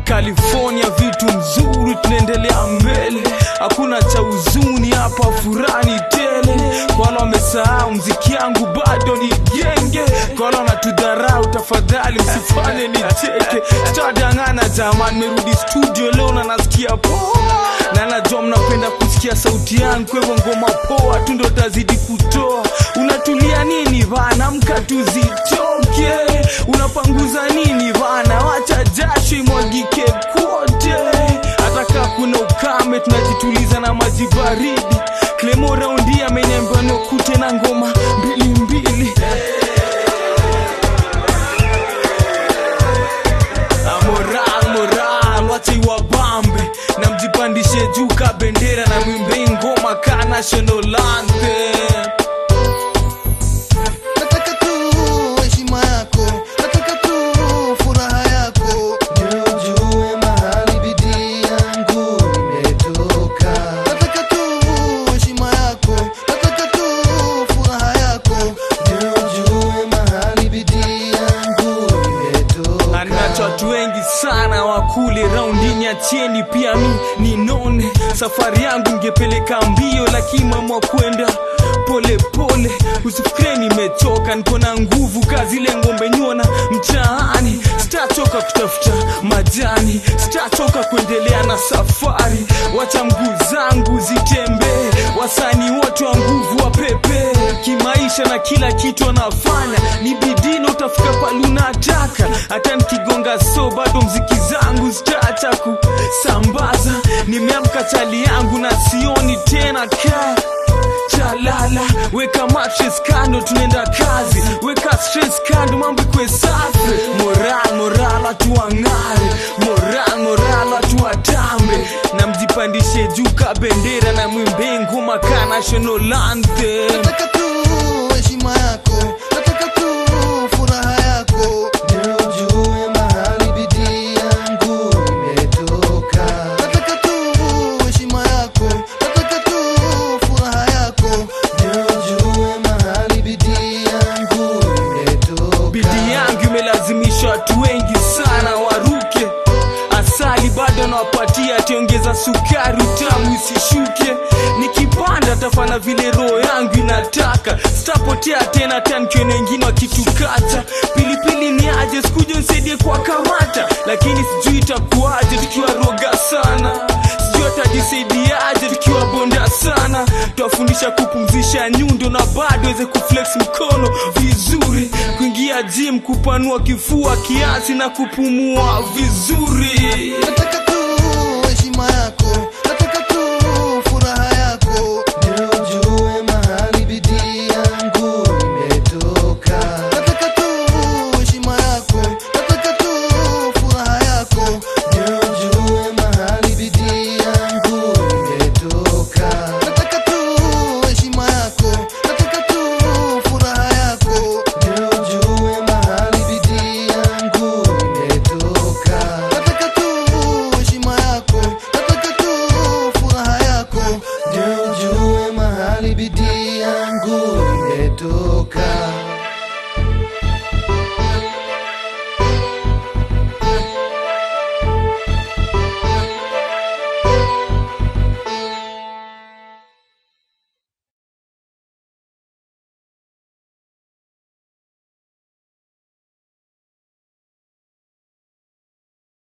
California vitu mzuri, tunaendelea mbele, hakuna cha huzuni hapa, furani tele. Kwa wale wamesahau mziki yangu bado ni genge, kwa wale wanatudharau, tafadhali msifanye nicheke. Sitadangana jamani, merudi studio leo na nasikia poa, na najua mnapenda kusikia sauti yangu, kwa hivyo ngoma poa tu ndo tazidi kutoa. Unatulia nini bana, mka tuzitoke. Unapanguza nini bana, wacha jasho imwagike kote. Hata kaa kuna ukame, tunajituliza na maji baridi. Clemo raundi ameniambia nikute na ngoma mbili mbili. Ah, moral moral wacha iwabambe na mjipandishe juu ka bendera na mwimbe ngoma ka national anthem Nataka tu heshima yako, nataka tu furaha yako, ndio ujue mahali bidii yangu imetoka. Nataka tu heshima yako, nataka tu furaha yako, ndio ujue mahali bidii yangu imetoka. anacho watu wengi sana wakule raundini achieni pia mi ninone safari yangu ngepeleka mbio lakini mama kwenda pole pole usifikire nimechoka niko na nguvu kazile ngombe nyona mtaani sitachoka kutafuta majani sitachoka kuendelea na safari wacha mguu zangu zitembee wasani wote wa nguvu wa pepe kimaisha na kila kitu anafanya ni bidii na utafika pale unataka hata nikigonga so bado mziki zangu zitaacha kusambaza nimeamka chali yangu na sioni tena kaa chalala weka mattress kando tunaenda kazi weka stress kando mambo ikwe safi moral moral watu wang'are moral moral watu watambe na mjipandishe juu ka bendera na mwimbe ngoma ka national anthem Nataka tu heshima yako, nataka tu furaha yako, ndio ujue mahali bidii yangu imetoka. Nataka tu heshima yako, nataka tu furaha yako, ndio ujue mahali bidii yangu imetoka. bidii yangu imelazimisha watu wengi sana waruke asali bado nawapatia tiongeza sukari tamu isishuke nikipanda tafana vile roho yangu inataka sitapotea tena hata nikiona wengine wakitukata pilipili ni aje sikuja nisaidie kwa kamata lakini sijui itakuaje tukiwa roga sana sijui atajisaidiaje tukiwa bonda sana twafundisha kupumzisha nyundo na bado weze kuflex mkono vizuri kuingia gym kupanua kifua kiasi na kupumua vizuri Nataka